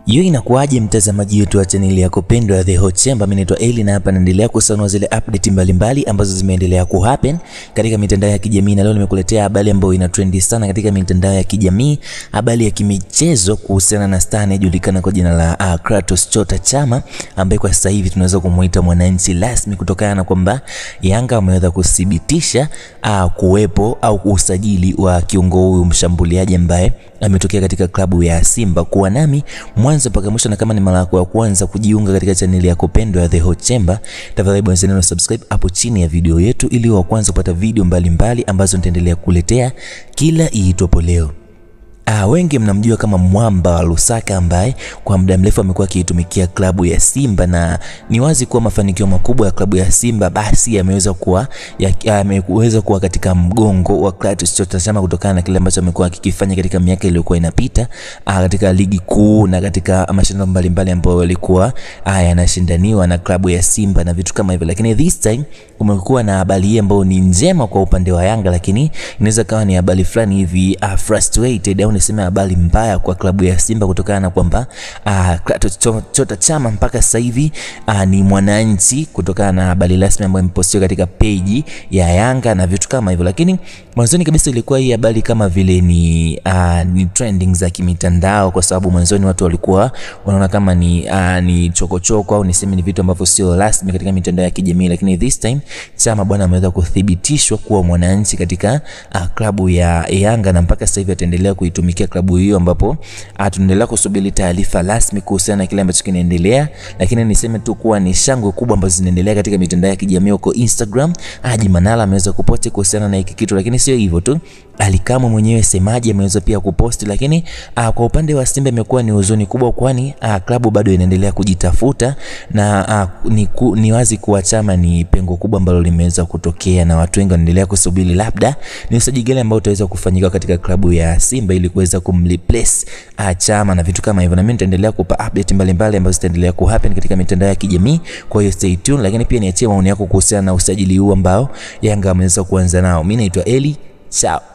Hiyo inakuwaje mtazamaji wetu wa chaneli yako pendwa ya The Hot Chamber? Mimi naitwa Eli na hapa naendelea kusanua zile update mbalimbali ambazo zimeendelea kuhappen katika mitandao ya kijamii, na leo nimekuletea habari ambayo ina trendi sana katika mitandao ya kijamii, habari ya kimichezo kuhusiana na star anayejulikana kwa jina la uh, Kratos Chota Chama ambaye kwa sasa hivi tunaweza kumuita mwananchi rasmi kutokana na kwamba Yanga wameweza kuthibitisha uh, kuwepo au usajili wa kiungo huyu mshambuliaji ambaye ametokea katika klabu ya Simba. Kuwa nami mwanzo mpaka mwisho, na kama ni mara yako ya kwanza kujiunga katika chaneli yako pendwa ya The Hot Chamber, tafadhali bonyeza neno subscribe hapo chini ya video yetu ili wa kwanza kupata video mbalimbali mbali ambazo nitaendelea kukuletea kila iitwapo leo. Ah, wengi mnamjua kama mwamba wa Lusaka ambaye kwa muda mrefu amekuwa akiitumikia klabu ya Simba na ni wazi kuwa mafanikio makubwa ya klabu ya Simba basi yameweza kuwa yameweza kuwa katika mgongo wa Kratos Chota Chama kutokana na kile ambacho amekuwa akikifanya katika miaka iliyokuwa inapita ah, katika ligi kuu na katika mashindano mbalimbali ambayo yalikuwa ah, yanashindaniwa na klabu ya Simba na vitu kama hivyo, lakini this time kumekuwa na habari hii ambayo ni njema kwa upande wa Yanga, lakini inaweza kawa ni habari fulani hivi uh, frustrated au niseme habari mbaya kwa klabu ya Simba kutokana na kwamba uh, Kratos Chota Chama mpaka sasa hivi uh, ni mwananchi kutokana na habari rasmi ambayo imepostiwa katika peji ya Yanga na vitu kama hivyo, lakini mwanzoni kabisa ilikuwa hii habari kama vile ni, uh, ni trending za kimitandao, kwa sababu mwanzoni watu walikuwa wanaona kama ni, uh, ni chokochoko au niseme ni vitu ambavyo sio rasmi katika mitandao ya kijamii, lakini this time Chama bwana ameweza kuthibitishwa kuwa mwananchi katika uh, klabu ya Yanga na mpaka sasa hivi ataendelea kuitumikia klabu hiyo, ambapo uh, tunaendelea kusubiri taarifa rasmi kuhusiana na kile ambacho kinaendelea, lakini niseme tu kuwa ni shangwe kubwa ambazo zinaendelea katika mitandao ya kijamii huko Instagram. Haji Manara ameweza kuposti kuhusiana na hiki kitu, lakini sio hivyo tu Alikamwe mwenyewe semaji ameweza pia kuposti, lakini uh, kwa upande wa Simba imekuwa ni huzuni kubwa, kwani uh, klabu bado inaendelea kujitafuta na uh, ni, ku, ni wazi kuwa Chama ni pengo kubwa ambalo limeweza kutokea, na watu wengi wanaendelea kusubiri labda ni usajili gani ambao utaweza kufanyika katika klabu ya Simba ili kuweza kumreplace uh, Chama na vitu kama hivyo, na mimi nitaendelea kupa update mbalimbali ambazo zitaendelea kuhappen katika mitandao ya kijamii. Kwa hiyo stay tuned, lakini pia niachie maoni yako kuhusiana na usajili huu ambao Yanga ameweza kuanza nao. Mimi naitwa Eli, ciao.